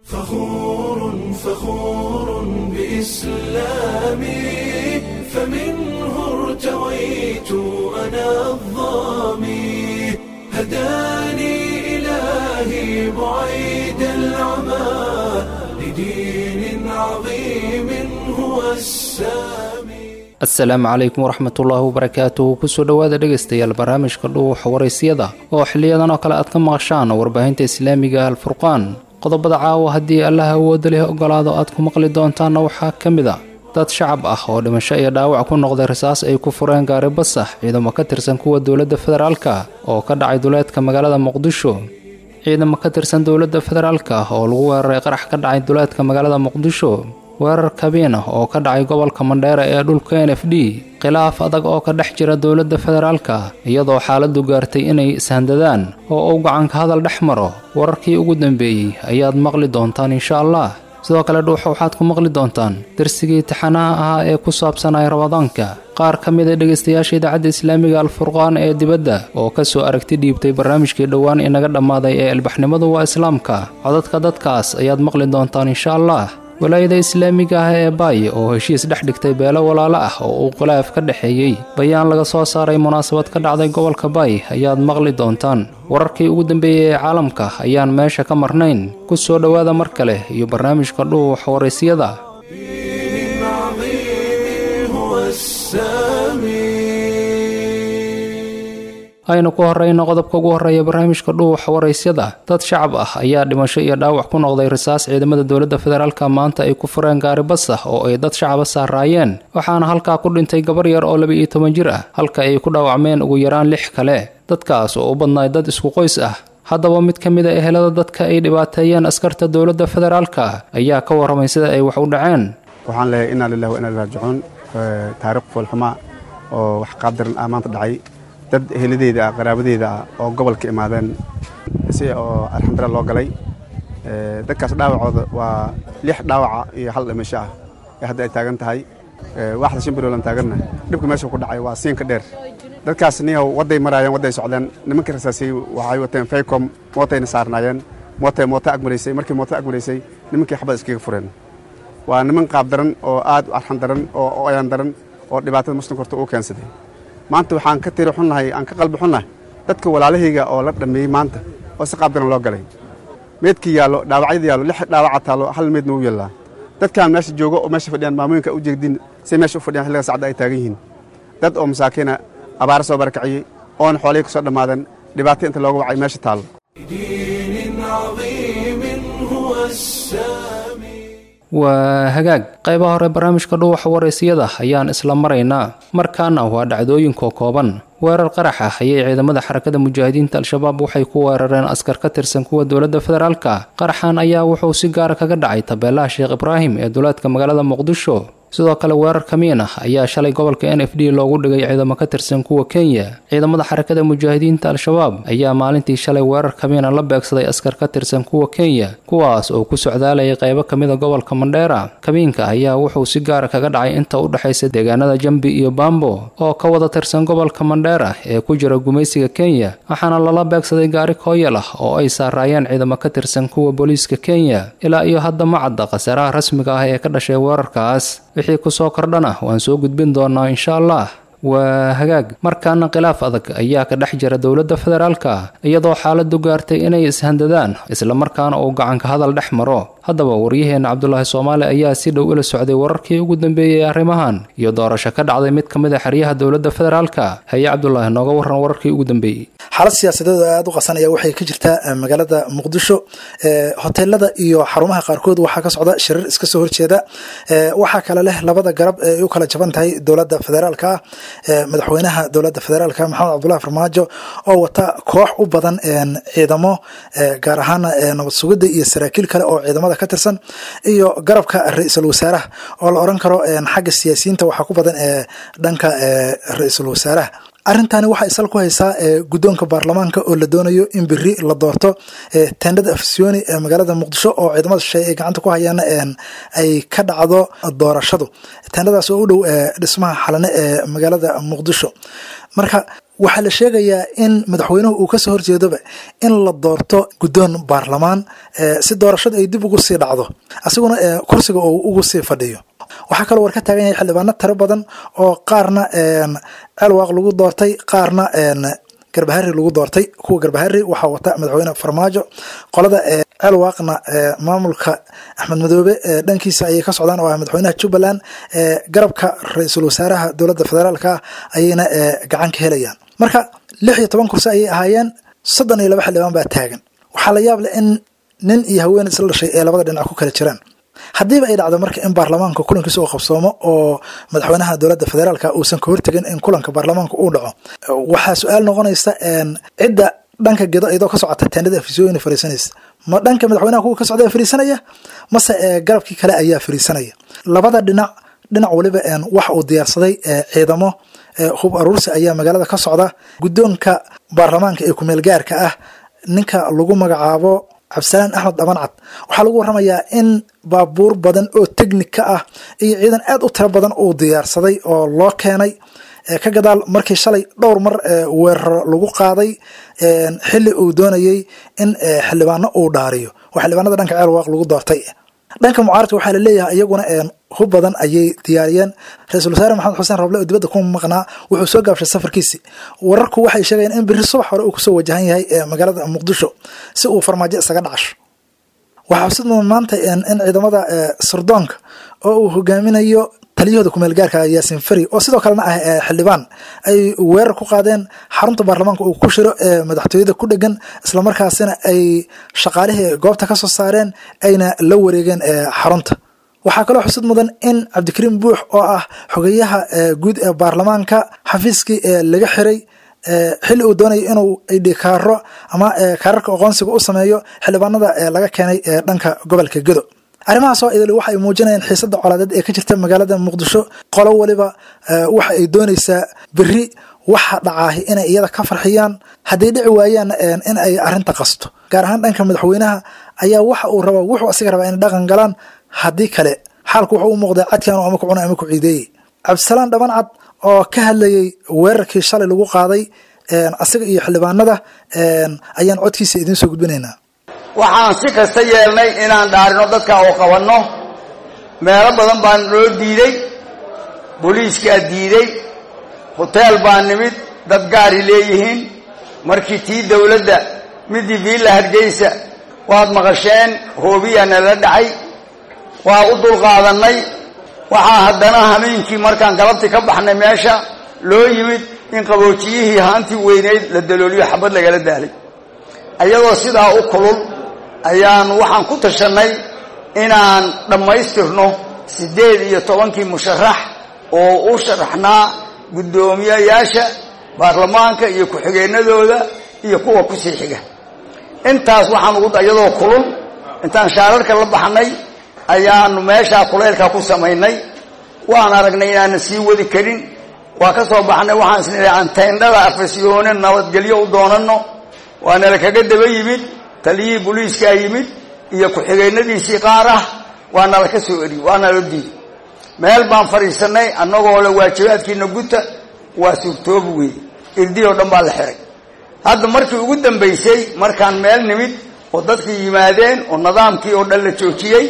فخور فخور بإسلامي فمنه ارتويت أنا الظامي هداني إلهي بعيد العمى لدين عظيم هو السامي asalaamu calaykum waraxmatullaahi wabarakaatuhu kusoo dhowaada dhegaystayaal barnaamijka dhuuxa waraysyada oo xiliyadan oo kale aad ka maqashaan warbaahinta islaamiga alfurqaan qodobada caawa haddii allaha awoodda leh ogolaado aad ku maqli doontaanna waxaa ka mid a dad shacab ah oo dhimasho iyo dhaawac ku noqday rasaas ay ku fureen gaari basax ciidamo ka tirsan kuwa dowladda federaalka oo ka dhacay duleedka magaalada muqdisho ciidamo ka tirsan dowladda federaalka oo lagu weeraray qarax ka dhacay duleedka magaalada muqdisho weerar kabiin ah oo ka dhacay gobolka mandheera ee dhulka n f d khilaaf adag oo ka dhex jira dowladda federaalka iyadoo xaaladdu gaartay inay ishandadaan oo uu gacanka hadal dhex maro wararkii ugu dambeeyey ayaad maqli doontaan insha allah sidoo kale dhuuxa waxaad ku maqli doontaan darsigii taxanaha ahaa ee ku saabsanaya ramadaanka qaar ka mid a dhegaystayaasha idaacadda islaamiga alfurqaan ee dibadda oo ka soo aragti dhiibtay barnaamijkii dhowaan inaga dhammaaday ee albaxnimadu waa islaamka codadka dadkaas ayaad maqli doontaan insha allah walaayada islaamiga ah ee baay oo heshiis dhex dhigtay beelo walaalo ah oo uu khilaaf ka dhexeeyey bayaan laga soo saaray munaasabad ka dhacday gobolka baay ayaad maqli doontaan wararkii ugu dambeeyey ee caalamka ayaan meesha ka marnayn ku soo dhowaada mar kale iyo barnaamijka dhuuxa waraysyada دين عظيم هو السامي aynu ku horrayno qodobka ugu horreeya barnaamijka dhuuxa waraysyada dad shacab ah ayaa dhimasho iyo dhaawac ku noqday rasaas ciidamada dowladda federaalka maanta ay ku fureen gaari basax oo ay dad shacaba saaraayeen waxaana halkaa ku dhintay gabar yar oo laba iyo toban jir ah halka ay ku dhaawacmeen ugu yaraan lix kale dadkaas oo u badnaay dad isku qoys ah haddaba mid ka mid a ehelada dadka ay dhibaateeyeen askarta dowladda federaalka ayaa ka warramay sida ay wax u dhaceen waxaan leeyahay inaa lillahi wa inaa ilaihi raajicuun taariikh foolxuma oo wax qaabdaran ah maanta dhacay dad eheladeyda ah qaraabadeeda ah oo gobolka imaadeen si oo alxamdulillah loo galay dadkaas dhaawacooda waa lix dhaawaca iyo hal dhimasho ah ee hadda ay taagan tahay waaxda shan biloolan taaganna dhibka meesha ku dhacay waa siinka dheer dadkaas niyow wadday maraayeen wadday socdeen nimankii rasaasiyey waxay wateen faycom mootayna saarnaayeen mootay mooto agmaraysay markii mooto agmaraysay nimankii xabad iskaga fureen waa niman qaab daran oo aad u arxan daran oo ayaan daran oo dhibaatada muslimka horta uu keensaday maanta waxaan ka tiri xunnahay aan ka qalbi xunnahay dadka walaalahayga oo la dhammeeyey maanta oo si qaab daran loo galay meedkii yaallo dhaawacyada yaallo lix dhaawaca taallo hal meedna u yaallaa dadkaan meesha joogo oo meesha fadhiyaan maamooyinka u jeegdin say meesha u fadhiyaan xilliga sacda ay taagan yihiin dad oo masaakiina abaara soo barakaciyey oona xoolihii ka soo dhammaadeen dhibaato inta looga wacay meesha taallo دين عظيم هو السامي waa hagaag qaybaha hore barnaamijka dhuuxa waraysyada ayaan isla maraynaa markaana waa dhacdooyinka kooban weerar qarax ah ayay ciidamada xarakada mujaahidiinta al-shabaab waxay ku weerareen askar ka tirsan kuwa dowladda federaalka qaraxan ayaa wuxuu si gaara kaga dhacay tabeelaha sheekh ibraahim ee duleedka magaalada muqdisho sidoo kale weerar kamiin ah ayaa shalay gobolka n f d loogu dhigay ciidamo ka tirsan kuwa kenya ciidamada xarakada mujaahidiinta al-shabaab ayaa maalintii shalay weerar kamiina la beegsaday askar ka tirsan kuwa kenya kuwaas oo ku socdaalayay qaybo ka mid a gobolka mandheera kamiinka ayaa wuxuu si gaara kaga dhacay inta u dhexaysa deegaanada jambi iyo bambo oo ka wada tirsan gobolka mandheera ee ku jira gumaysiga kenya waxaana lala beegsaday gaari kooyal ah oo ay saaraayeen ciidamo ka tirsan kuwa booliiska kenya ilaa iyo hadda ma cadda khasaaraha rasmiga ah ee ka dhashay weerarkaas wixii ku soo kordhana waan soo gudbin doonaa insha allah waa hagaag markaana khilaaf adag ayaa ka dhex jira dowladda federaalka iyadoo xaaladdu gaartay inay ishandadaan islamarkaana uu gacanka hadal dhex maro haddaba waryaheenna cabdulaahi soomaali ayaa si dhow ila socday wararkii ugu dambeeyey arrimahan iyo doorasho ka dhacday mid ka mid a xeryaha dowladda federaalka haye cabdulaahi nooga warran wararkii ugu dambeeyey xaalad siyaasadeed oo aada u qasanaya waxay ka jirtaa magaalada muqdisho hoteelada iyo xarumaha qaarkood waxaa ka socda shirar iska soo horjeeda waxaa kale leh labada garab ee ay u kala jaban tahay dowladda federaalka madaxweynaha dowladda federaalka maxamed cabdullahi farmaajo oo wata koox u badan ciidamo gaar ahaan nabad sugidda iyo saraakiil kale oo ciidamada ka tirsan iyo garabka ra-iisul wasaaraha oo la oran karo xagga siyaasiyiinta waxaa ku badan ee dhanka ra-iisul wasaaraha arrintani waxaa isal ku haysaa guddoonka baarlamaanka oo la doonayo in beri la doorto tendhada afsioni ee magaalada muqdisho oo ciidamada shisheeye ay gacanta ku hayaana ay ka dhacdo doorashadu tendhadaas oo u dhow dhismaha xalane ee magaalada muqdisho marka waxaa la sheegayaa in madaxweynuhu uu kasoo horjeedoba in la doorto guddoon baarlamaan si doorashada ay dib ugu sii dhacdo asiguna kursiga uu ugu sii fadhiyo waxaa kaloo war ka taagan yahay xildhibaano tiro badan oo qaarna celwaaq lagu doortay qaarna garbahari lagu doortay kuwa garbahari waxaa wata madaxweyne farmaajo qolada celwaaqna maamulka axmed madoobe dhankiisa ayay ka socdaan oo ah madaxweynaha jubbaland garabka ra-iisul wasaaraha dowladda federaalka ayayna gacan ka helayaan marka lix iyo toban kursi ayay ahaayeen soddon iyo laba xildhibaan baa taagan waxaa la yaab leh in nin iyo haween isla dhashay ee labada dhinac ku kala jiraan haddiiba ay dhacdo marka in baarlamaanka kulankiisa uu qabsoomo oo madaxweynaha dowladda federaalka uusan ka hortegin in kulanka baarlamaanka uu dhaco waxaa su-aal noqonaysa cidda dhanka gedo iyadoo ka socota tendada afisooyin fariisanaysa ma dhanka madaxweynaha kuwa ka socda fariisanaya mase garabkii kale ayaa fariisanaya labada dhinac dhinac waliba waxa uu diyaarsaday ciidamo hub aruursi ayaa magaalada ka socda guddoonka baarlamaanka ee kumeel gaarka ah ninka lagu magacaabo cabdisalaan axmed dhabancad waxaa lagu waramayaa in baabuur badan oo tegnik ka ah iyo ciidan aad u tiro badan uu diyaarsaday oo loo keenay ka gadaal markii shalay dhowr mar weeraro lagu qaaday xili uu doonayey in xildhibaano uu dhaariyo oo xildhibaanada dhanka ceelwaaq lagu doortay dhanka mucaaradka waxaa laleeyahay iyaguna hub badan ayay diyaariyeen ra-iisul wasaare maxamed xuseen roble oo dibadda ku maqnaa wuxuu soo gaabshay safarkiisi wararku waxay sheegayeen in biri subax hore uu kusoo wajahan yahay magaalada muqdisho si uu farmaajo isaga dhacasho waxaa xusid mudan maanta in ciidamada sirdoonka oo uu hogaaminayo taliyahooda kumeel gaarka yaasin fari oo sidoo kalena ah xildhibaan ay weerar ku qaadeen xarunta baarlamaanka uu ku shiro ee madaxtooyada ku dhegan islamarkaasina ay shaqaalihii goobta ka soo saareen ayna la wareegeen xarunta waxaa kaloo xusid mudan in cabdikariim buux oo ah xogeyaha guud ee baarlamaanka xafiiskii laga xiray xilli uu doonaya inuu idhikaaro ama kaararka aqoonsiga u sameeyo xildhibaanada laga keenay dhanka gobolka gedo arrimahaas oo idil waxa ay muujinayaan xiisada colaadeed ee ka jirta magaalada muqdisho qolo waliba waxa ay doonaysaa beri waxa dhacaahi inay iyada ka farxiyaan hadday dhici waayaan in ay arinta qasto gaar ahaan dhanka madaxweynaha ayaa waxa uu rabaa wuxuu asiga rabaa inay dhaqan galaan haddii kale xaalku wuxuu u muuqdaa cadkan ama ku cuna ama ku ciideeyey cabdisalaan dhabancad oo ka hadlayey weerarkii shalay lagu qaaday asiga iyo xildhibaanada ayaan codkiisa idiin soo gudbinaynaa waxaan si kasta yeelnay inaan dhaarino dadka oo qabanno meelo badan baan loo diiday booliiskaa diiday hoteel baa nimid dad gaari leeyihiin markii tii dawladda midii viilla hargeysa waad maqasheen hoobiyaa nala dhacay waa u dulqaadannay waxaa haddana hameenkii markaan galabti ka baxnay meesha loo yimid in qaboojiyihii haantii weyneyd la dalooliyo xabad lagala daalay ayadoo sidaa u kulul ayaan waxaan ku tashannay inaan dhammaystirno siddeed iyo tobankii musharax oo u sharaxnaa guddoomiyayaasha baarlamaanka iyo ku-xigeennadooda iyo kuwa kusii xiga intaas waxaan ugu iyadoo kulul intaan shaararka la baxnay ayaanu meeshaa kulaylka ku samaynay waan aragnay inaanan sii wadi karin waa ka soo baxnay waxaan isnidhi aan tayndhada afasyoone nabadgelyo u doonanno waa nala kaga daba yimid taliyihii boliiskaa yimid iyo ku-xigeennadiisii qaar ah waa nala ka soo eri waa nala diiday meel baan fadhiisannay annagoo le waajibaadkiina guta waa suurtoobi weeye irdii oo dhan baa la xiray hadda markii ugu dambaysay markaan meel nimid oo dadkii yimaadeen oo nidaamkii oo dhan la joojiyey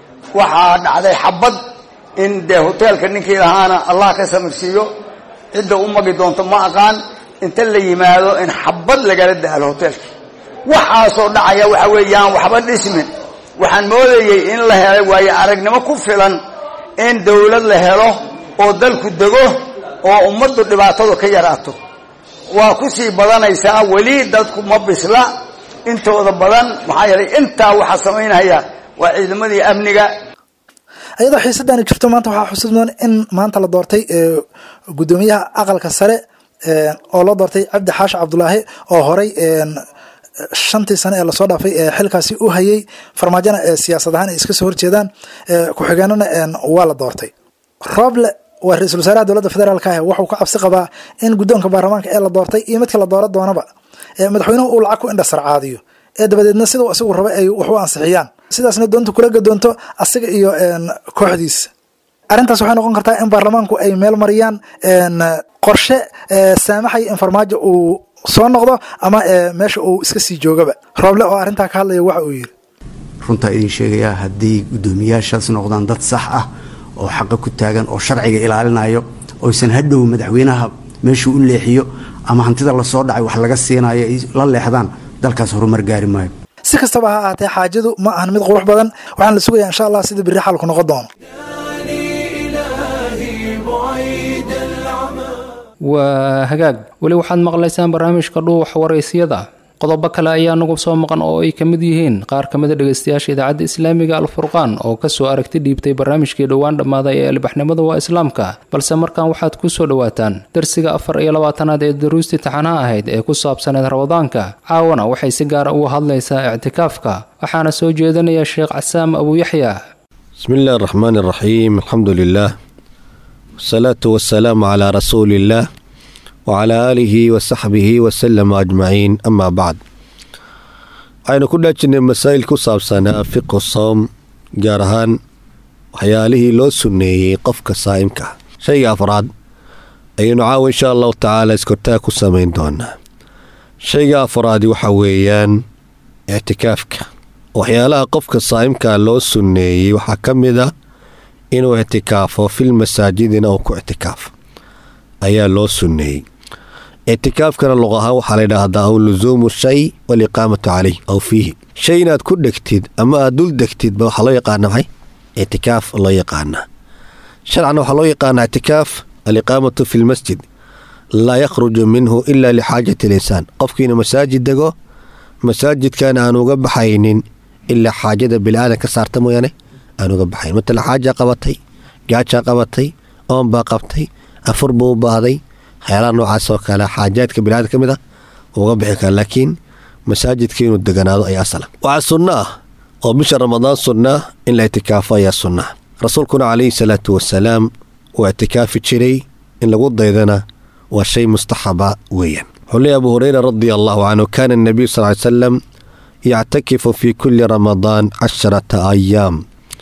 waxaa dhacday xabad in dee hoteelka ninkii lahaana allah ka samirsiiyo cidda u magi doonto ma aqaan inta la yimaado in xabad lagala daalo hoteelkii waxaasoo dhacaya waxa weeyaan waxba dhismin waxaan moodayey in la helay waayo aragnimo ku filan in dawlad la helo oo dalku dego oo ummaddu dhibaatadu ka yaraato waa ku sii badanaysaa weli dadku ma bisla intooda badan maxaa yeelay intaa waxaa samaynaya waa ciidamadii amniga iyadoo xiisadani jirto maanta waxaa xusid mudan in maanta la doortay guddoomiyaha aqalka sare oo loo doortay cabdi xaashi cabdulaahi oo horay shantii sane ee lasoo dhaafay xilkaasi u hayay farmaajona siyaasad ahaan ay iska soo horjeedaan ku-xigeenana waa la doortay roble waa ra-iisul wasaaraha dowladda federaalka ah wuxuu ka cabsi qabaa in guddoonka baarlamaanka ee la doortay iyo midka la doora doonaba madaxweynuhu uu lacag ku indhasarcaadiyo ee dabadeedna sidau isagu raba ay wax u ansixiyaan sidaasna doonta kula gadoonto asiga iyo kooxdiisa arrintaas waxay noqon kartaa in baarlamaanku ay meel mariyaan qorshe saamaxaya in farmaajo uu soo noqdo ama meesha uu iska sii joogaba rooble oo arrintaa ka hadlaya waxa uu yidhi runtaa idin sheegayaa haddii guddoomiyaashaas noqdaan dad sax ah oo xaqa ku taagan oo sharciga ilaalinayo oysan hadhow madaxweynaha meeshuu u leexiyo ama hantida lasoo dhacay wax laga siinayo ay la leexdaan dalkaas horumar gaari maayo si kastaba ha ahaatee xaajadu ma ahan mid qurux badan waxaan la sugayaa insha allah sida biri xalku noqon doono إلهي بعيد العمى waa hagaag weli waxaad maqlaysaan barnaamijka dhuux waraysiyada qodobo kale ayaa nagu soo maqan oo ay ka mid yihiin qaar ka mid a dhegaystayaasha idaacadda islaamiga alfurqaan oo kasoo aragti dhiibtay barnaamijkii dhowaan dhammaaday ee albaxnimada waa islaamka balse markan waxaad ku soo dhowaataan darsiga afar iyo labaatanaad ee daruustii taxanaha ahayd ee ku saabsaneed ramadaanka caawana waxay si gaara uga hadlaysaa ictikaafka waxaana soo jeedinaya sheekh casaam abuuyaxya بسم الله الرحمن الرحيم الحمد لله والصلاة والسلام على رسول الله وعلى آله وصحبه وسلم أجمعين أما بعد waxaynu ku dhaajinay masaa'il ku saabsanaa fiqu soom gaar ahaan waxyaalihii loo sunneeyey qofka saa'imka ah shayga afraad ayaynu caawa insha allahu tacaala iskortaag ku samayn doonaa shayga afraadi waxa weeyaan ictikaafka waxyaalaha qofka saa'imkaa loo sunneeyey waxaa ka mid a inuu ictikaafo fil masaajidina uu ku ictikaafo ayaa loo sunneeyey ictikaafkana luq ahaan waxaa la yidhaahdaa aw lusuumu shay waliqaamatu caleyh aw fiihi shay inaad ku dhegtid ama aad dul degtid ba waxaa loo yaqaana maxay ictikaaf loo yaqaanaa sharcan waxaa loo yaqaanaa ictikaaf aliqaamatu fi lmasjid laa yakhruju minhu ila lixaajati linsaan qofkiina masaajid dego masaajidkan aan uga baxaynin ilaa xaajada bili-aadan ka saarta mooyaane aan uga baxayn matala xaajaa qabatay gaajaa qabatay oonbaa qabtay afur buu u baahday waxyaalaha noocaas oo kale xaajaadka bili-aadan ka mid ah uga bixi kara laakiin masaajidka inuu deganaado ayaa asala waxaa sunno ah oo bisha ramadaan sunnaa in la ictikaafo ayaa sunnaa rasuulkuna calayhi salaatu wasalaam uu ictikaafi jiray in lagu daydana waa shay mustaxaba weeyaan wuxuu leeyahy abu hureyra radia allahu canhu kaana anabiyu sal ly salam yactakifu fi kuli ramadaan casharata ayaam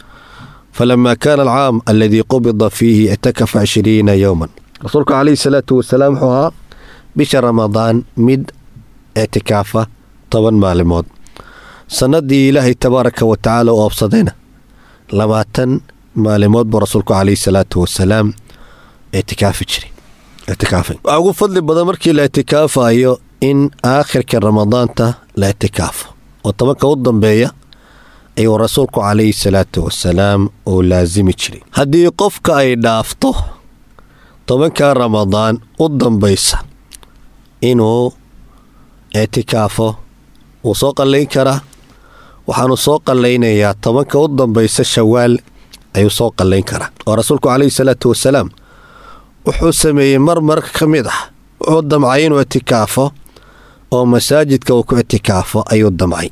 falama kaana alcaam aladii qubida fiihi ictakafa cishriina yowman rasuulku calayhi salaatu wasalaam wuxuu ahaa bisha ramadaan mid ictikaafa toban maalimood sannadii ilaahay tabaaraka wa tacaala u oobsadayna labaatan maalimood buu rasuulku calayhi salaatu wasalaam ictikaafi jiray ictikaafay waxaa ugu fadli badan markii la ictikaafayo in aakhirka ramadaanta la ictikaafo oo tobanka u dambeeya ayuu rasuulku calayhi salaatu wasalaam uu laasimi jiray haddii qofka ay dhaafto tobanka ramadaan u dambaysa inuu ictikaafo wuu soo qallayn karaa waxaanu soo qallaynayaa tobanka u dambaysa shawaal ayuu soo qallayn karaa oo rasuulku calayhi salaatu wasalaam wuxuu sameeyey mar marka ka mid ah wuxuu damcay inuu ictikaafo oo masaajidka uu ku ictikaafo ayuu damcay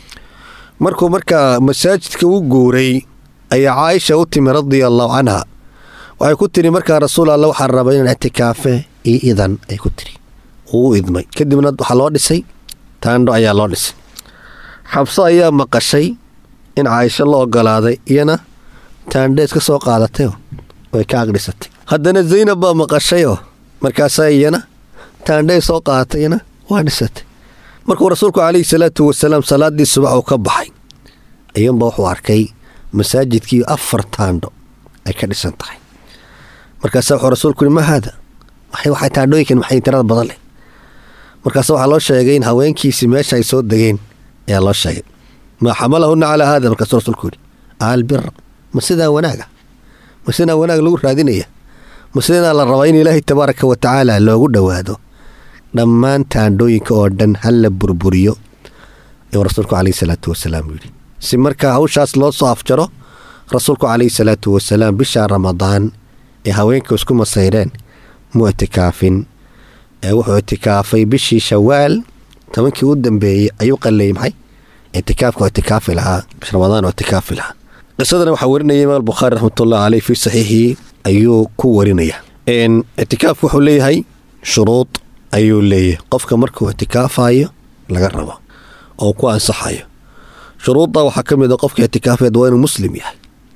markuu markaa masaajidka u guuray ayaa caaisha u timi radia allahu canha waxay ku tiri markaa rasuul alla waxaa raba inaan ictikaafe io idan ay ku tiri wuu u idmay kadibna waxaa loo dhisay taandho ayaa loo dhisay xabso ayaa maqashay in caaisho la ogolaaday iyana taandhees ka soo qaadatayoo way ka agdhisatay haddana zaynab baa maqashayoo markaasaa iyana taandhay soo qaadatay iyana waa dhisatay markuu rasuulku calayhi salaatu wasalaam salaaddii subax uu ka baxay ayuunba wuxuu arkay masaajidkii afar taandho ay ka dhisan tahay markaasa wuxuu rasuulku yihi ma haada waxay taandhooyinkan maxay tirada badan leh markaase waxaa loo sheegay in haweenkiisii meesha ay soo degeen ayaa loo sheegay maa xamalahunna calaa haada markaasuu rasuulku yidhi albira ma sidaa wanaaga ma sidaa wanaag lagu raadinaya ma sidaa la rabaa in ilaahay tabaaraka wa tacaala loogu dhowaado dhammaan taandhooyinka oo dhan halla burburiyo ayuu rasuulku calayhi salaatu wasalaam yidhi si markaa hawshaas loo soo afjaro rasuulku calayhi salaatu wasalaam bisha ramadaan ee haweenka isku masayreen muu itikaafin ee wuxuu itikaafay bishii shawaal tobankii u dambeeyey ayuu qalleeyey maxay itikaafka oo itikaafi lahaa bish ramadaan oo itikaafi lahaa qisadana waxaa warinaya imaam bukhaari raxmatullahi caleyh fii saxiixihi ayuu ku warinaya itikaafku wuxuu leeyahay shuruud ayuu leeyahay qofka markuu itikaafayo laga rabo oo ku ansaxayo shuruudda waxaa ka mid a qofka itikaafeed waa inuu muslim yahay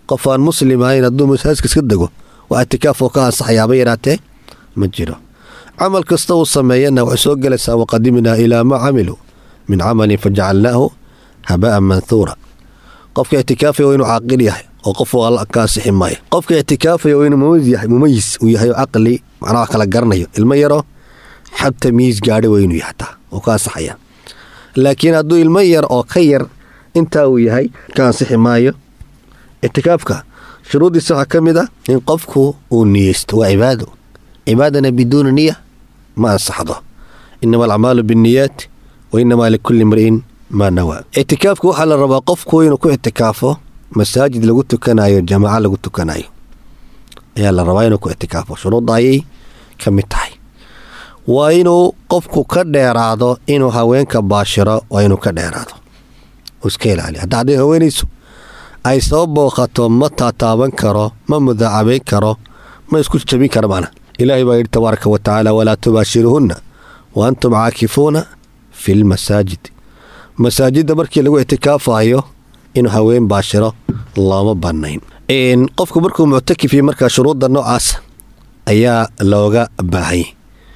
qof aan muslim ahayn hadduu masaajidka iska dego waa itikaaf oo ka ansaxayaaba yaraatee ma jiro camal kasta uu sameeyana waxay soo gelaysaa waqadimnaa ilaa maa camiluu min camalin fajacalnaahu haba'an manhuura qofka ictikaafaya waa inuu caaqil yahay oo qof alla ka ansixi maayo qofka ictikaafaya waa inuu mumayis uu yahay oo caqli macnaha kala garanayo ilmo yaroo xad tamyiis gaadhay waa inuu yahataa oo ka ansaxaya laakiin hadduu ilmo yar oo ka yar intaa uu yahay ka ansixi maayo ictikaafka shuruuddiisa waxaa ka mid ah in qofku uu niyeysto waa cibaado cibaadana biduuni niya ma ansaxdo inama alacmaalu binniyaat wa inamaa likulli mri'in maa nawaa ictikaafka waxaa la rabaa qofku inuu ku ictikaafo masaajid lagu tukanayo jamaaco lagu tukanayo ayaa la rabaa inuu ku ictikaafo shuruudda ayay ka mid tahay waa inuu qofku ka dheeraado inuu haweenka baashiro waa inuu ka dheeraado uu iska ilaaliyo hadda hadday haweenaysu ay soo booqato ma taataaban karo ma mudaacabayn karo ma isku jabin karo macna ilaahay baa yidhi tabaaraka wa tacaala walaa tubaashiruhunna wa antum caakifuuna fi lmasaajid masaajidda markii lagu ictikaafayo inuu haween baashiro looma bannayn qofku markuu muctakif yahay markaa shuruudda noocaas ayaa looga baahanyay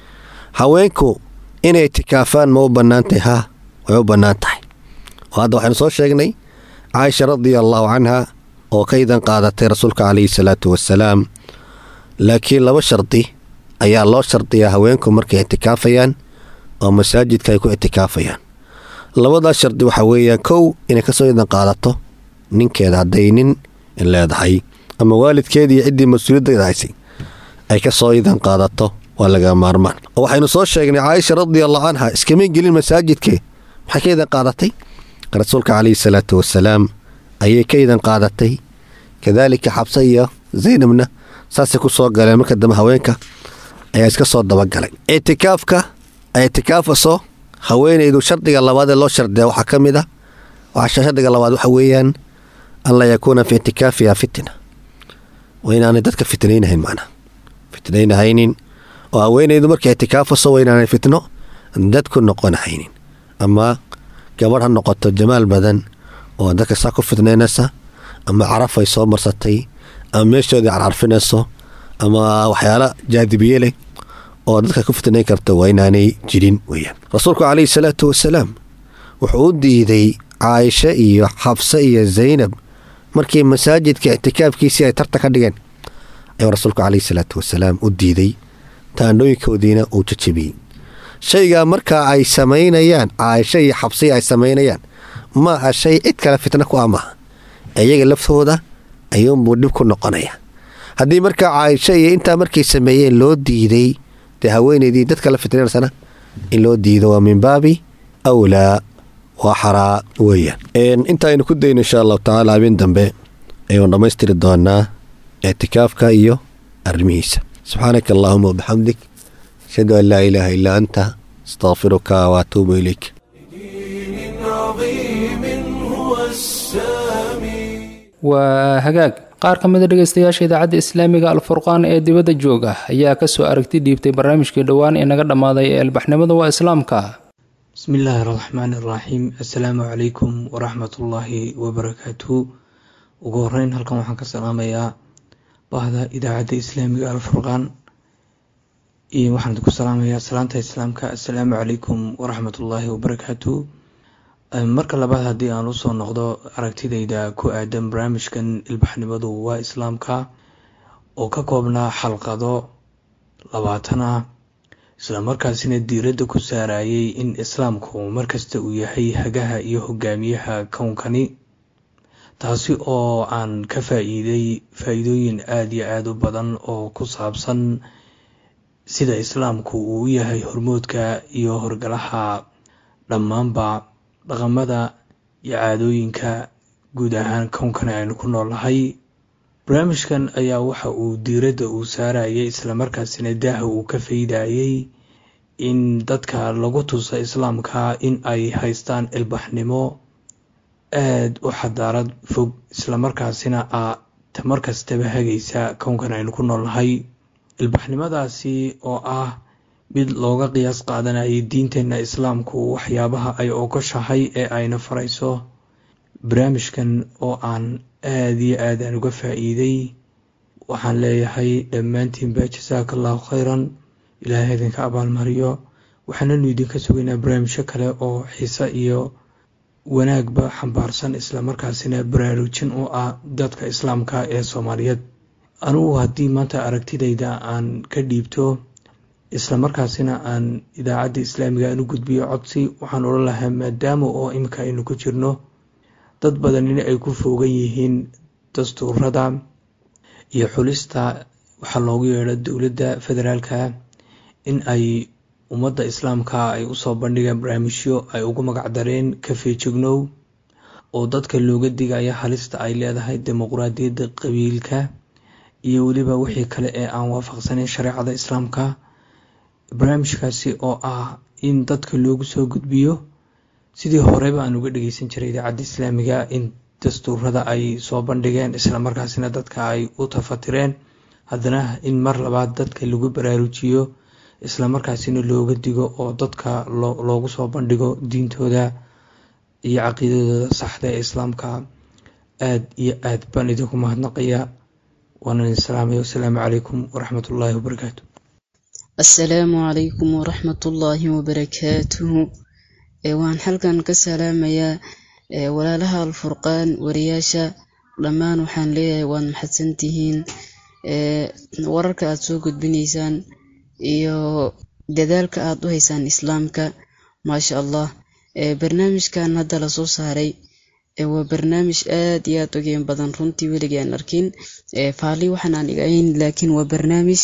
haweenku inay ictikaafaan ma u bannaan tahay haa way u bannaan tahay oo hadda waxaynu soo sheegnay caaisha radia allaahu canha oo ka idan qaadatay rasuulka calayhi salaatu wasalaam laakiin laba shardi ayaa loo shardiyaa haweenku markay ictikaafayaan oo masaajidka ay ku ictikaafayaan labadaas shardi waxaa weeyaan kow inay kasoo idan qaadato ninkeeda hadday nin leedahay ama waalidkeeda iyo ciddii mas-uuliyadda haysay ay ka soo idan qaadato waa laga maarmaan oo waxaynu soo sheegnay caaisha radiallahu canha iskamay gelin masaajidkee maxay ka idan qaadatay rasuulka calayhi salaatu wasalaam ayay ka idan qaadatay kadaalika xabse iyo zaynabna saasay ku soo galeen marka dambe haweenka ayaa iska soo dabagalay ictikaafka ay ictikaafaso haweenaydu shardiga labaad ee loo shardiya waxaa ka mid ah waxaa shardiga labaad waxa weeyaan an laa yakuuna fi ictikaafiha fitna waa inaanay dadka fitnaynahayn macnaa fitnaynahaynin oo haweenaydu markay ictikaafaso waa inaanay fitno dadku noqonahaynin ama gabadh ha noqoto jamaal badan oo dadka saa ku fitnaynaysa ama caraf ay soo marsatay ama meeshoodii carcarfinayso ama waxyaala jaadibiye leh oo dadka ku fitnayn karta waa inaanay jirin weyaan rasuulku calayhi salaatu wasalaam wuxuu u diiday caaisho iyo xabse iyo zaynab markii masaajidka ictikaafkiisii ay tarta ka dhigeen ayuu rasuulku calayhi salaatu wasalaam u diiday taandhooyinkoodiina uu jajabiyey shaygaa markaa ay samaynayaan caaisho iyo xabsiya ay samaynayaan ma aha shay cid kale fitna ku ah maaha iyaga laftooda ayuunbuu dhib ku noqonaya haddii markaa caaisho iyo intaa markay sameeyeen loo diiday dee haweenaydii dadka la fitnaynasana in loo diido waa min baabi awlaa waa xaraa weeyaan inta aynu ku dayno insha allahu tacaala habeen dambe ayuun dhammaystiri doonaa ictikaafka iyo arrimihiisa subxaanaka allaahuma wabixamdik ashhadu an laa ilaaha illaa anta astaqfiruka waatuubu ilayk دين عظيم هو السامي waa hagaag qaar ka mid a dhegaystayaasha idaacadda islaamiga alfurqaan ee dibadda jooga ayaa kasoo aragti dhiibtay barnaamijkii dhowaan ee naga dhammaaday ee albaxnimada waa islaamka bismi illaahi raxmaan iraxiim assalaamu calaykum waraxmatullaahi wabarakaatuhu ugu horeyn halkan waxaan ka salaamayaa bahda idaacadda islaamiga alfurqaan iyo waxaan ku salaamayaa salaanta islaamka assalaamu calaykum waraxmatullaahi wabarakaatuhu marka labaad haddii aan usoo noqdo aragtidayda ku aadan barnaamijkan ilbaxnimadu waa islaamka oo ka koobnaa xalqado labaatan ah islamarkaasina diiradda ku saarayay in islaamku markasta uu yahay hagaha iyo hogaamiyaha kownkani taasi oo aan ka faa-iiday faa-iidooyin aada iyo aada u badan oo ku saabsan sida islaamku uu u yahay hormoodka iyo horgalaha dhammaanba dhaqamada iyo caadooyinka guud ahaan kownkani aynu ku noolnahay barnaamijkan ayaa waxa uu diiradda uu saarayay islamarkaasina daaha uu ka faydayay in dadka lagu tusa islaamka in ay haystaan ilbaxnimo aada u xadaarad fog islamarkaasina a tamar kastaba hagaysa kownkan aynu ku noolnahay ilbaxnimadaasi oo ah mid looga qiyaas qaadanayay diinteenna islaamku waxyaabaha ay ogoshahay ee ayna farayso barnaamijkan oo aan aada iyo aad aan uga faa-iiday waxaan leeyahay dhammaantiinba jasaaka allahu khayran ilaahay idinka abaalmariyo waxaananu idinka sugaynaa barnaamijyo kale oo xiise iyo wanaagba xambaarsan islamarkaasina baraarujin u ah dadka islaamka ee soomaaliyeed anugu haddii maanta aragtidayda aan ka dhiibto islamarkaasina aan idaacadda islaamiga aan u gudbiyo codsi waxaan odhan lahaa maadaama oo imika aynu ku jirno dad badan in ay ku foogan yihiin dastuurada iyo xulista waxaa loogu yeedho dowladda federaalka in ay ummadda islaamka ay usoo bandhigeen barnaamijyo ay ugu magacdareen kafeejignow oo dadka looga digaya halista ay leedahay dimuqraadiyadda qabiilka iyo weliba wixii kale ee aan waafaqsaneyn shareecada islaamka barnaamijkaasi oo ah in dadka loogu soo gudbiyo sidii horeba aan uga dhegeysan jiray idaacadda islaamiga in dastuurada ay soo bandhigeen islamarkaasina dadka ay u tafatireen haddana in mar labaad dadka lagu baraarujiyo islamarkaasina looga digo oo dadka loogu soo bandhigo diintooda iyo caqiidadooda saxda ee islaamka aada iyo aad baan idinku mahadnaqaya waanan islaamay wasalaamu calaykum waraxmat ullaahi wabarakaatu assalaamu calaykum waraxmatullaahi wabarakaatuhu waan halkan ka salaamayaa walaalaha alfurqaan wariyaasha dhammaan waxaan leeyahay waad maxadsantihiin wararka aada soo gudbinaysaan iyo dadaalka aada u haysaan islaamka maasha allah barnaamijkan hadda lasoo saaray waa barnaamij aad iyo aad ogeen badan runtii weligii aan arkin faali waxaan aan igahayn laakiin waa barnaamij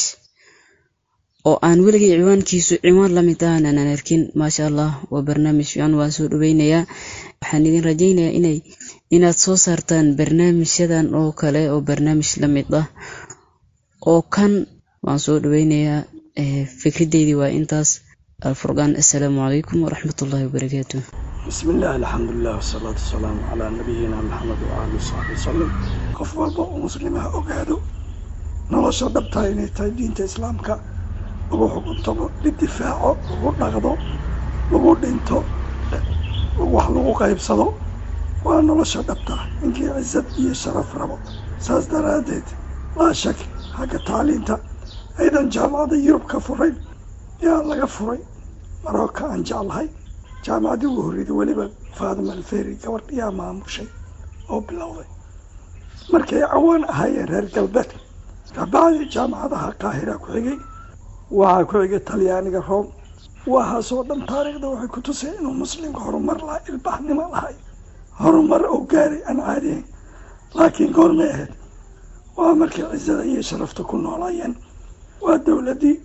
oo aan weligay ciwaankiisu ciwaan lamid ahan aanan arkin maasha allah waa barnaamij fiican waan soo dhaweynayaa waxaan idin rajaynayaa inay inaad soo saartaan barnaamijyadan oo kale oo barnaamij lamid ah oo kan waan soo dhaweynayaa fikradeydii waa intaas alfurqaan assalaamu calaykum waraxmatullaahi wabarakaatu bismi illah alxamdulilah wasalaatu wasalaamu calaa nabiyina maxamed waali saxbi wasalam qof walba oo muslimaha ogaado nolosha dhabtaa inay tahay diinta islaamka lagu xukuntamo lidifaaco lagu dhaqdo lagu dhinto wax lagu qaybsado waa nolosha dhabtaa ninkii cisad iyo sharaf rabo saas daraaddeed laa shak xagga tacliinta aydan jaamacada yurub ka furayn yaa laga furay marooka aan jeclahay jaamacaddii ugu horreyday weliba faadima alferi gabadh yaa maamushay oo bilowday markay cawaan ahaayeen reer galbeedka kabacdii jaamacadaha qaahira ku xigay waxaa ku xigay talyaaniga room waxaasoo dhan taariikhda waxay ku tusay inuu muslimka horumar laha ilbaxnimo lahay horumar oo gaaray aan caadiyayn laakiin goormay ahayd waa markay cisada iyo sharafta ku noolaayeen waa dowladdii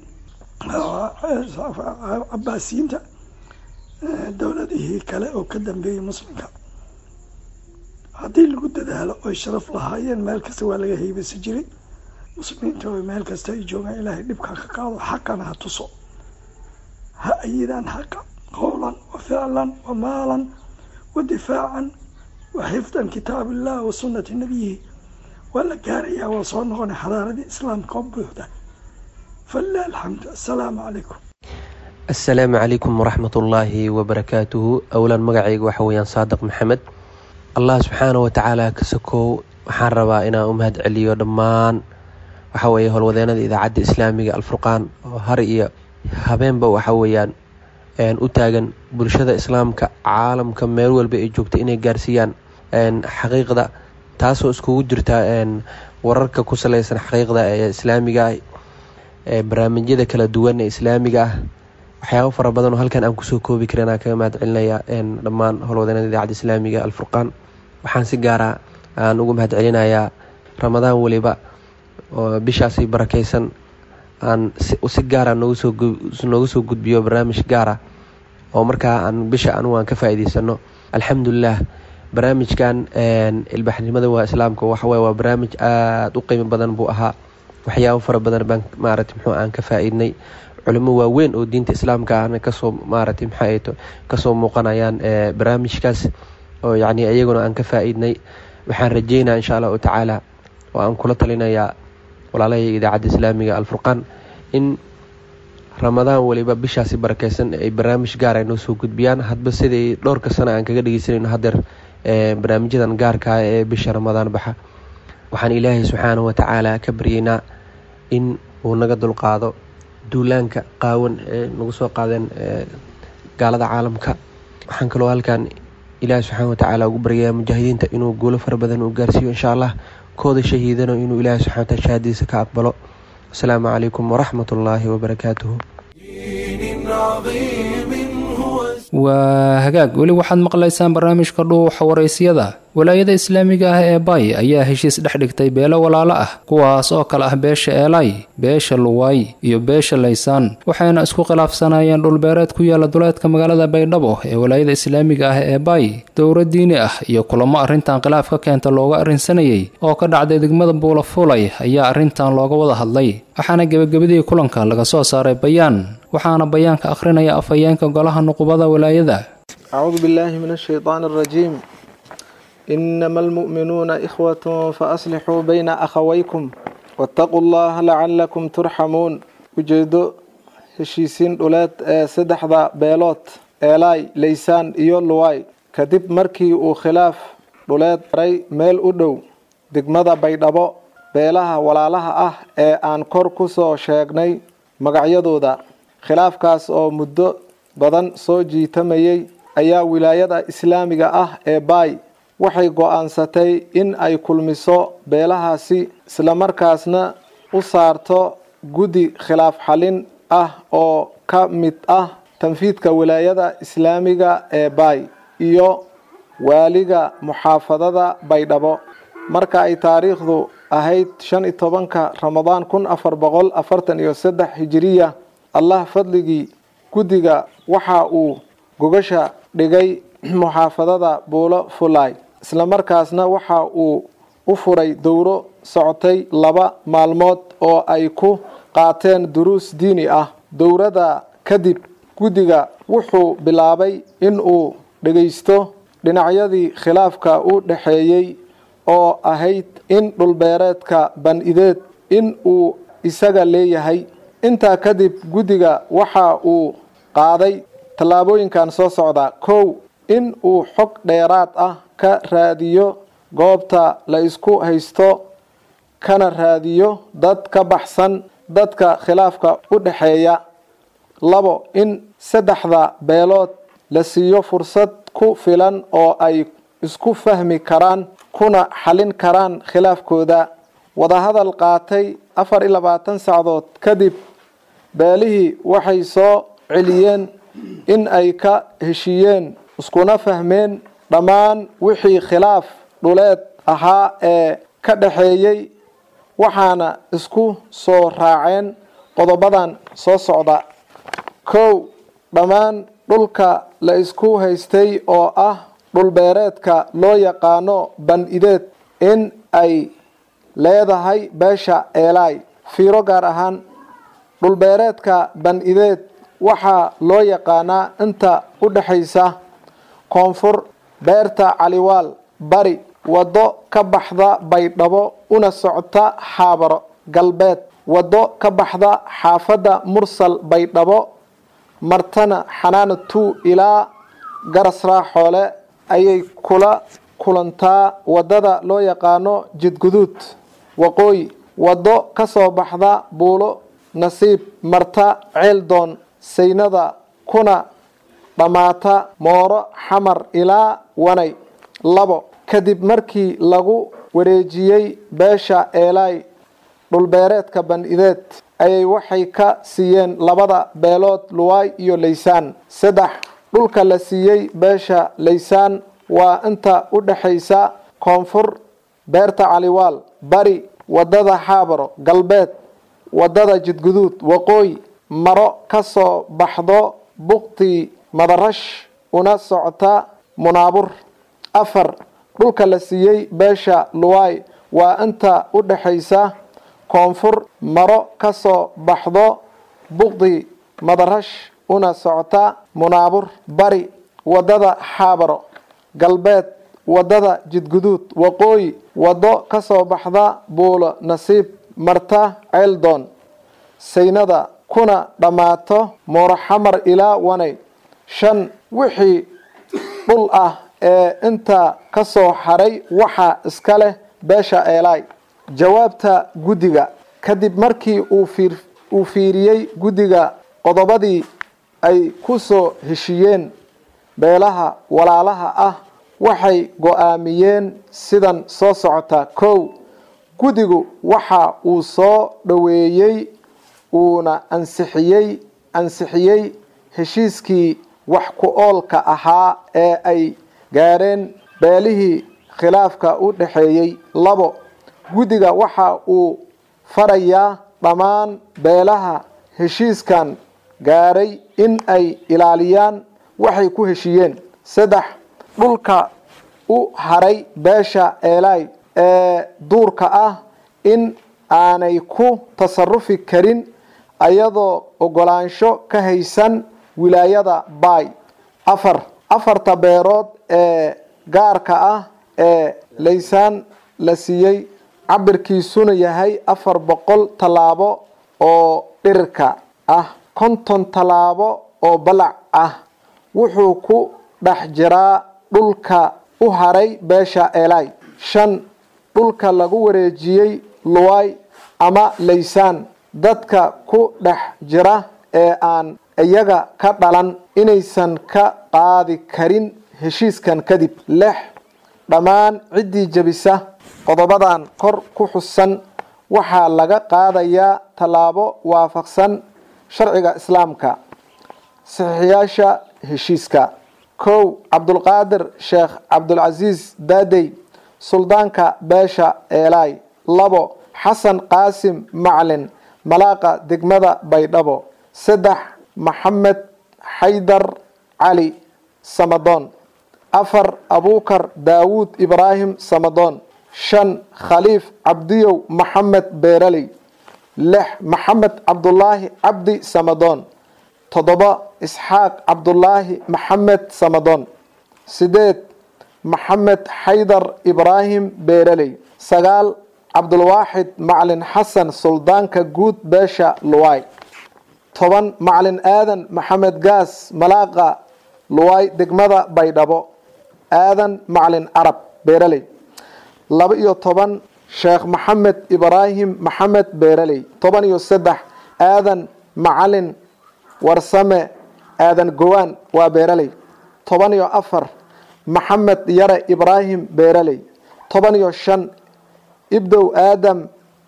cabaasiyiinta dowladihii kale oo ka dambeeyey muslimka haddii lagu dadaalo oy sharaf lahaayeen meel kasta waa laga heybasi jiray muslimiinta oo meel kasta ay joogaan ilaahay dhibkaa ka qaado xaqana ha tuso ha ayidaan xaqa qowlan wa ficlan wa maalan wa difaacan wa xifdan kitaab illah wa sunnati nabiyihi waa la gaarayaa waa soo noqonay xadaaradii islaamka oo buuxda falilah alxamdu assalaamu calaykum assalaamu calaykum waraxmatullaahi wabarakaatuhu owlaan magacayga waxa weeyaan saadiq maxamed allah subxaana wa tacaala ka sokow waxaan rabaa inaan u mahad celiyo dhammaan waxa weeye howlwadeenada idaacadda islaamiga alfurqaan oo har iyo habeenba waxa weeyaan u taagan bulshada islaamka caalamka meel walba ay joogta inay gaarsiiyaan xaqiiqda taasoo iskugu jirta wararka ku saleysan xaqiiqda ee islaamiga ah ee barnaamijyada kala duwan ee islaamiga ah waxyaabo fara badan oo halkan aan kusoo koobi karin aan kaga mahad celinaya dhammaan howlwadeenada idaacadda islaamiga alfurqaan waxaan si gaara aan ugu mahad celinayaa ramadaan weliba oo bishaasi barakeysan aan si gaara nooga soo gudbiyo barnaamij gaara oo markaa aan bisha anugu aan ka faa'iideysano alxamdulilah barnaamijkan ilbaxnimada waa islaamka waxaweye waa barnaamij aada u qiimo badan buu ahaa waxyaabo fara badan baan maarata muxuu aan ka faa-iidnay culimo waaweyn oo diinta islaamka ahna kasoo maarata maxaato kasoo muuqanayaan barnaamijkaas oo yacni iyaguna aan ka faa-iidnay waxaan rajeynaa insha allahu tacaala oo aan kula talinayaa walaalahayga idaacadda islaamiga alfurqaan in ramadaan weliba bishaasi barakeysan ay barnaamij gaara noo soo gudbiyaan hadba siday dhowrka sana aan kaga dhegeysanayno hadeer barnaamijyadan gaarka ah ee bisha ramadaan baxa waxaan ilaahay subxaanahu watacaala ka baryeynaa in uu naga dulqaado duulaanka qaawan ee nagu soo qaadeen gaalada caalamka waxaan kaloo halkan ilaahi subxaana watacaala ugu baryayaa mujaahidiinta inuu guulo fara badan uu gaarsiiyo insha allah kooda shahiidano inuu ilaahi subxana wataala shahaadiisa ka aqbalo asalaamu calaykum waraxmat ullaahi wabarakaatuhu waa hagaag weli waxaad maqlaysaan barnaamijka dhuuxa waraysyada walaayada islaamiga ah ee bay ayaa heshiis dhex dhigtay beelo walaalo ah kuwaas oo kale ah beesha eelay beesha luwaay iyo beesha laysaan waxayna isku khilaafsanayeen dhulbeereed ku yaala duleedka magaalada baydhabo ee walaayada islaamiga ah ee bay dowra diini ah iyo kulamo arrintan khilaaf ka keenta looga arrinsanayay oo ka dhacday degmada buulafulay ayaa arrintan looga wada hadlay waxaana gebagabadii kulanka laga soo saaray bayaan waxaana bayaanka akhrinaya afhayeenka golaha nuqubada walaayada أعوذ بالله من الشيطان الرجيم إنما المؤمنون إخوة فأصلحوا بين أخويكم واتقوا الله لعلكم ترحمون ujeedo heshiisiin dhuleed ee saddexda beelood eelay laysaan iyo luway kadib markii uu khilaaf dhuleed maray meel u dhow degmada baydhabo beelaha walaalaha ah ee aan kor ku soo sheegnay magacyadooda khilaafkaas oo muddo badan soo jiitamayay ayaa wilaayada islaamiga ah ee baay waxay go-aansatay in ay kulmiso beelahaasi islamarkaasna u saarto guddi khilaaf xalin ah oo ka mid ah tanfiidka wilaayada islaamiga ee baay iyo waaliga muxaafadada baydhabo marka ay taariikhdu ahayd shan iyo tobanka ramadaan kun afar boqol afartan iyo saddex hijiriya allah fadligii guddiga waxa uu gogasha dhigay muxaafadada buulo fulay islamarkaasna waxa uu u furay dowro socotay laba maalmood oo ay ku qaateen duruus diini ah dowrada kadib guddiga wuxuu bilaabay in uu dhegaysto dhinacyadii khilaafka u dhexeeyey oo ahayd in dhulbeereedka ban-ideed in uu isaga leeyahay intaa kadib guddiga waxa uu qaaday tallaabooyinkan soo socda kow in uu xog dheeraad ah ka raadiyo goobta la isku haysto kana raadiyo dad ka baxsan dadka khilaafka u dhexeeya labo in saddexda beelood la siiyo fursad ku filan oo ay isku fahmi karaan kuna xalin karaan khilaafkooda wadahadal qaatay afar iyo labaatan sacdood kadib beelihii waxay soo celiyeen in ay ka heshiiyeen iskuna fahmeen dhammaan wixii khilaaf dhuleed ahaa ee ka dhexeeyey waxaana isku soo raaceen qodobadan soo socda kow dhammaan dhulka la isku haystay oo ah dhulbeereedka loo yaqaano ban-ideed in ay leedahay beesha eelay fiiro gaar ahaan dhulbeereedka ban-ideed waxaa loo yaqaanaa inta u dhexaysa koonfur beerta caliwaal bari waddo ka baxda baydhabo una socota xaabaro galbeed waddo ka baxda xaafadda mursal baydhabo martana xanaana two ilaa garasraa xoole ayay kula kulantaa waddada loo yaqaano jidguduud waqooyi waddo ka soo baxda buulo nasiib marta ceeldoon saynada kuna dhammaata mooro xamar ilaa wanay labo kadib markii lagu wareejiyey beesha eelay dhulbeereedka ban-ideed ayay waxay ka siiyeen labada beelood luwaay iyo laysaan saddex dhulka la siiyey beesha laysaan waa inta u dhexaysa koonfur beerta caliwaal bari waddada xaabaro galbeed waddada jidguduud waqooyi maro ka soo baxdo buktii madarash una socota munaabur afar dhulka la siiyey beesha luwaay waa inta u dhexaysa koonfur maro ka soo baxdo bukdi madarash una socota munaabur bari waddada xaabaro galbeed waddada jidguduud waqooyi waddo ka soo baxda buulo nasiib marta ceeldoon saynada kuna dhammaato mooroxamar ilaa wanay shan wixii dhul ah ee inta ka soo haray waxaa iska leh beesha eelay jawaabta guddiga kadib markii uu fiir uu fiiriyey guddiga qodobadii ay ku soo heshiiyeen beelaha walaalaha ah waxay go-aamiyeen sidan soo socota kow guddigu waxa uu soo dhoweeyey uuna ansixiyey ansixiyey heshiiskii wax ku oolka ahaa ee ay gaadheen beelihii khilaafka u dhexeeyey labo guddiga waxa uu farayaa dhammaan beelaha heshiiskan gaadhay in ay ilaaliyaan waxay ku heshiiyeen saddex dhulka u haray beesha eelay ee duurka ah in aanay ku tasarufi karin ayadoo ogolaansho ka haysan wilaayada baay afar afarta beerood ee gaarka ah ee laysaan la siiyey cabirkiisuna yahay afar boqol tallaabo oo dhirirka ah konton tallaabo oo balac ah wuxuu ku dhex jiraa dhulka u haray beesha eelay shan dhulka lagu wareejiyey luway ama laysaan dadka ku dhex jira ee aan iyaga ka dhalan inaysan ka qaadi karin heshiiskan kadib lix dhammaan ciddii jebisa qodobadan kor ku xusan waxaa laga qaadayaa tallaabo waafaqsan sharciga islaamka saxiixyaasha heshiiska kow cabdulqaadir sheekh cabdulcasiis daadey suldaanka beesha eelay labo xasan qaasim maclin malaaqa degmada baydhabo saddex maxamed xaydar cali samadoon afar abuukar daawuud ibraahim samadoon shan khaliif cabdiyow maxamed beeraley lix maxamed cabdulaahi cabdi samadoon toddoba isxaaq cabdulaahi maxamed samadoon sideed maxamed xaydar ibraahim beeraley sagaal cabdulwaaxid maclin xasan suldaanka guud beesha luway toban maclin aadan maxamed gaas malaaqa luway degmada baydhabo aadan maclin carab beeraley laba iyo toban sheekh maxamed ibraahim maxamed beeraley toban iyo saddex aadan macalin warsame aadan gowaan waa beeraley toban iyo afar maxamed yare ibraahim beeraley toban iyo shan ibdow aadam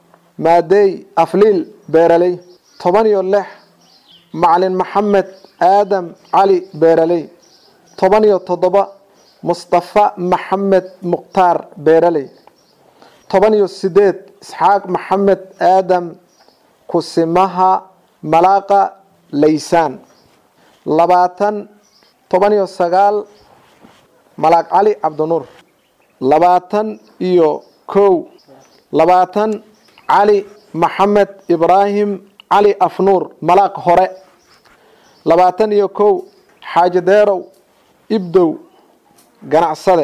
maadey afliil beeraley toban iyo lix macalin maxamed aadam cali beeraley toban iyo toddoba mustafa maxamed mukhtaar beeraley toban iyo sideed isxaaq maxamed aadam kusimaha malaaqa laysaan labaatan toban iyo sagaal malaaq cali cabdinuur labaatan iyo kow labaatan cali maxamed ibraahim cali afnuur malaaq hore labaatan iyo kow xaajadeerow ibdow ganacsade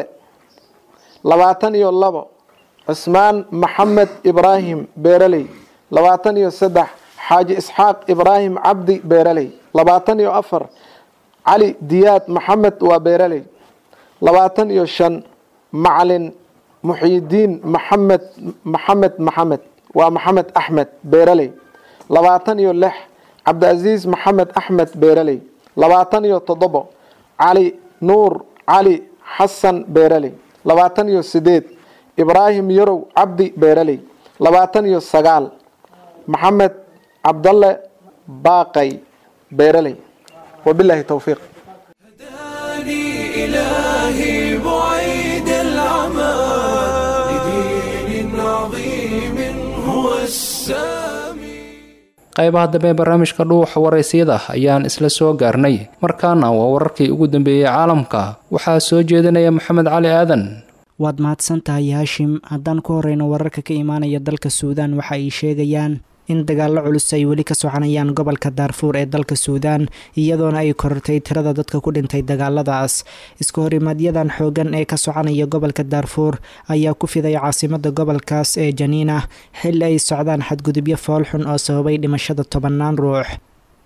labaatan iyo labo cismaan maxamed ibraahim beeraley labaatan iyo saddex xaaji isxaaq ibraahim cabdi beeraley labaatan iyo afar cali diyaad maxamed waa beeraley labaatan iyo shan macalin muxiidiin maxamed maxamed maxamed waa maxamed axmed beeraley labaatan iyo lix cabdicaziiz maxamed axmed beeraley labaatan iyo toddobo cali nuur cali xasan beeraley labaatan iyo sideed ibraahim yarow cabdi beeraley labaatan iyo sagaal maxamed cabdalle baaqay beeraley wabilaahi towfiiq إلهي بعيد العمى لدين عظيم هو السامي qaybaha dambe ee barnaamijka dhuuxa waraysiyada ayaan isla soo gaarnay markaana waa wararkii ugu dambeeyey caalamka waxaa soo jeedinaya maxamed cali aadan waad mahadsan tahay haashim haddaan ku horeyno wararka ka imaanaya dalka suudaan waxa ay sheegayaan in dagaallo culus ay weli ka soconayaan gobolka daarfuur ee dalka suudaan iyadoona ay korortay tirada dadka ku dhintay dagaaladaas iska horimaaadyadan xoogan ee ka soconaya gobolka daarfuur ayaa ku fiday caasimada gobolkaas ee janiina xil ay socdaan xadgudubyo foolxun oo sababay dhimashada tobannaan ruux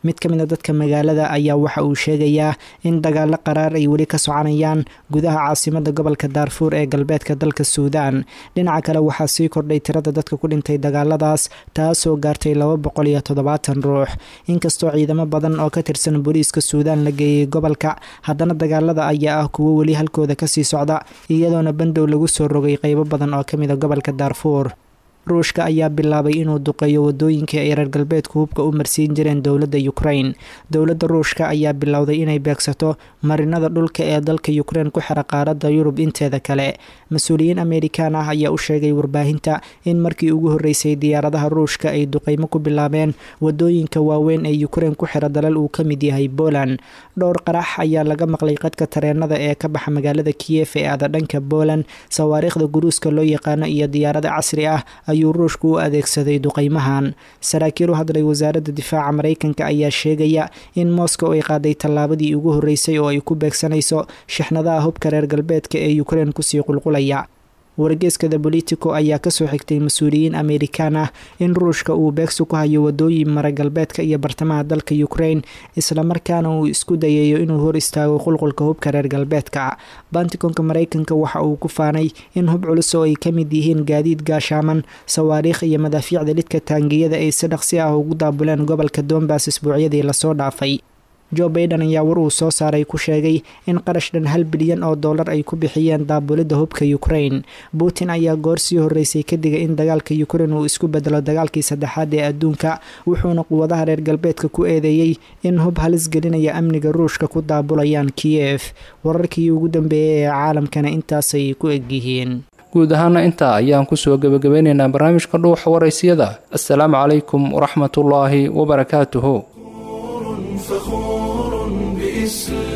mid ka mid a dadka magaalada ayaa waxa uu sheegayaa in dagaalo qaraar ay weli ka soconayaan gudaha caasimada gobolka daarfuur ee galbeedka dalka suudaan dhinaca kale waxaa sii kordhay tirada dadka ku dhintay dagaaladaas taasoo gaartay laba boqol iyo toddobaatan ruux inkastoo ciidamo badan oo ka tirsan booliiska suudaan la geeyey gobolka haddana dagaalada ayaa ah kuwo weli halkooda kasii socda iyadoona bandow lagu soo rogay qeybo badan oo kamid a gobolka daarfuur ruushka ayaa bilaabay inuu duqeeyo wadooyinkii ay reer galbeedku hubka u marsiin jireen dowladda ukrain dowladda ruushka ayaa bilowday inay beegsato marinada dhulka ee dalka ukrein ku xira qaaradda yurub inteeda kale mas-uuliyiin amerikan ah ayaa u sheegay warbaahinta in markii ugu horreysay diyaaradaha ruushka ay duqeymo ku bilaabeen wadooyinka waaweyn ee ukrein ku xira dalal uu ka mid yahay poland dhowr qarax ayaa laga maqlay qadka tareenada ee ka baxa magaalada kiyef ee aada dhanka poland sawaariikhda guruuska loo yaqaano iyo diyaarada casri ah ayuu ruushku u adeegsaday duqeymahan saraakiil u hadlay wasaaradda difaaca mareykanka ayaa sheegaya in moscow ay qaaday tallaabadii ugu horreysay oo ay ku beegsanayso shixnadaha hubka reer galbeedka ee ukrein kusii qulqulaya wargeeska the bolitico ayaa kasoo xigtay mas-uuliyiin amerikan ah in ruushka uu beegsi ku hayo wadooyin mara galbeedka iyo bartamaha dalka ukrain islamarkaana uu isku dayayo inuu hor istaago qulqulka hubka reer galbeedka bantikonka mareykanka waxa uu ku faanay in hub culus oo ay ka mid yihiin gaadiid gaashaaman sawaariikh iyo madaafiicda lidka taangiyada ay si dhaqsi ah ugu daabuleen gobolka dombas isbuucyadii lasoo dhaafay jo baiden ayaa war uu soo saaray ku sheegay in qarash dhan hal bilyan oo dollar ay ku bixiyeen daabulidda hubka ukrain putin ayaa goor sii horreysay ka digay in dagaalka ukrain uu isku bedelo dagaalkii saddexaad ee adduunka wuxuuna quwadaha reer galbeedka ku eedeeyey in hub halis gelinaya amniga ruushka ku daabulayaan kiyef wararkii ugu dambeeyey ee caalamkana intaasay ku egyihiin guud ahaana intaa ayaan kusoo gebagabeynaynaa barnaamijka dhuuxa waraysiyada assalaamu calaykum waraxmatullaahi wabarakaatuhu فخور بإسلام